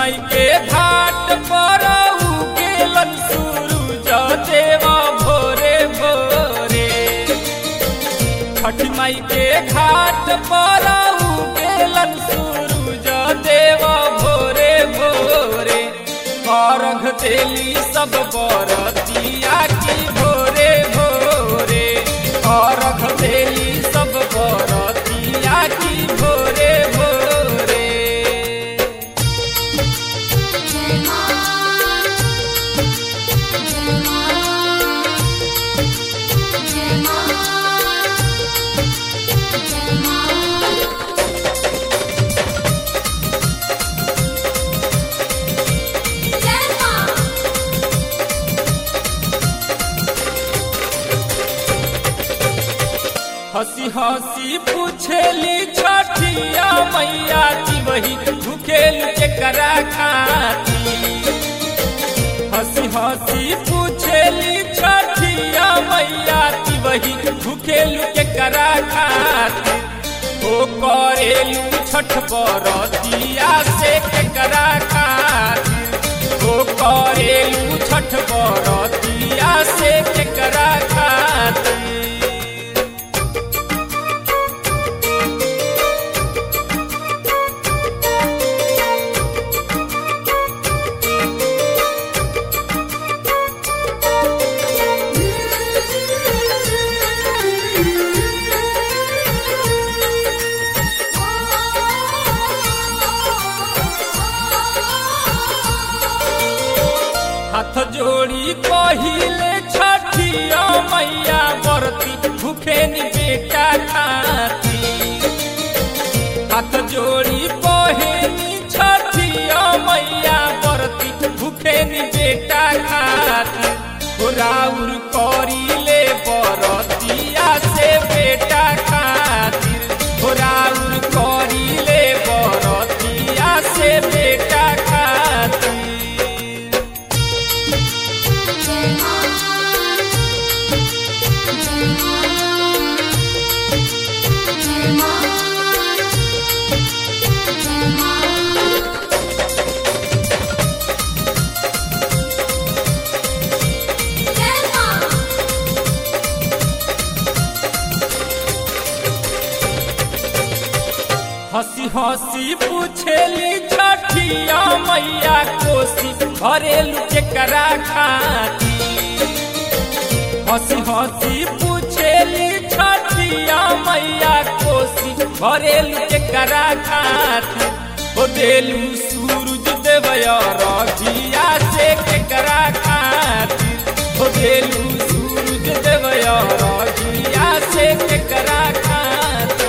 माई के घाट पर उगेलन सूरज देवा भोरे भोरे छठी माई के घाट पर उगेलन सूरज देवा भोरे भोरे अर्घ देली सब बरतिया की भोरे भोरे अर्घ देली सब बरतिया की भोरे भोरे जय मां जय मां जय मां जय मां जय मां हंसी हंसी पूछेली छठिया मैया की वही भूखेल के करा खाती हंसी हंसी पूछेली छठिया मैया की वही भूखेल के करा खाती ओ करेलू छठ बरतिया से के करा खाती ओ करेलू छठ बरतिया से के करा खाती हाथ जोड़ी कहिले छठिया मैया बरती भूखे नी बेटा खाती हाथ जोड़ी कहेनी छठिया मैया बरती भूखे नी बेटा खाती राउर करीले बरतिया से बेटा खातिर राउर करीले बरतिया से बेटा खातिर जय मां जय मां जय मां जय मां जय मां हंसी हंसी पूछेली छठिया मैया कोसी भरेलू के करा खाती हंसी हंसी पूछेली छठिया मैया कोसी भरेलू के करा खाती ओ देलू सूरज देवया रघिया से के करा खाती ओ देलू सूरज देवया रघिया से के करा खाती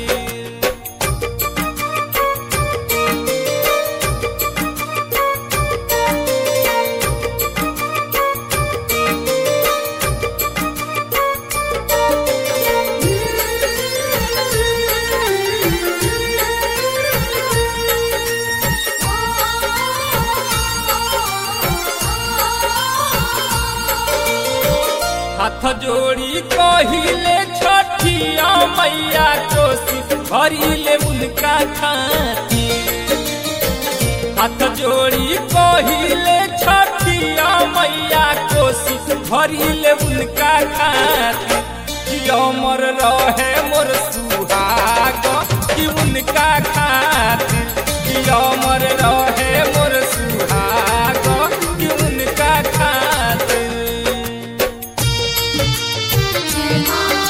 हाथ जोड़ी कहिले छठिया मैया कोसी भरिले उनका खाती हाथ जोड़ी कहिले छठिया मैया कोसी भरिले उनका खाती कि अमर रहे मोर सुहाग कि उनका खाती कि अमर रहे मोर सुहाग कि उनका खाती जय मां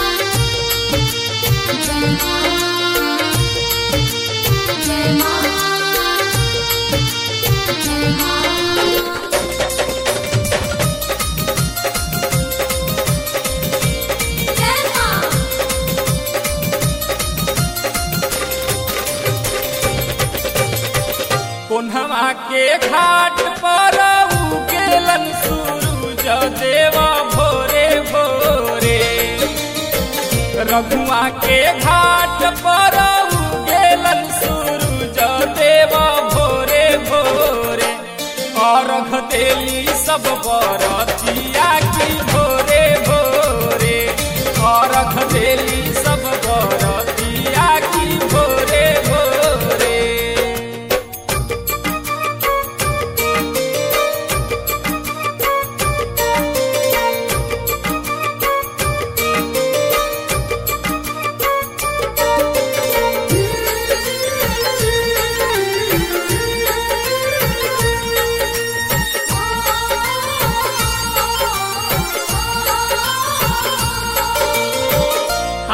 जय मां जय मां जय मां जय मां कोन्हवा के घाट पर उगेलन सूरज देवा भोरे भोरे रघुआ के घाट पर उगेलन सूरज देवा भोरे भोरे अर्घ देली सब बरतिया की भोरे भोरे अर्घ देली सब बरतिया की भोरे भोरे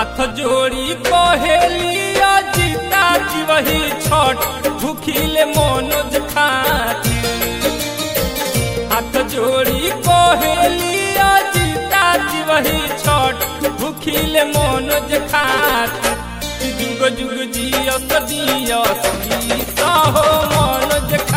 हाथ जोड़ी कहेलिया जीता जी वही छठ भूखिले मनोज खातिर हाथ जोड़ी कहेलिया जीता जी वही छठ भूखिले मनोज खातिर जुग जुग जियस दियस हो मनोज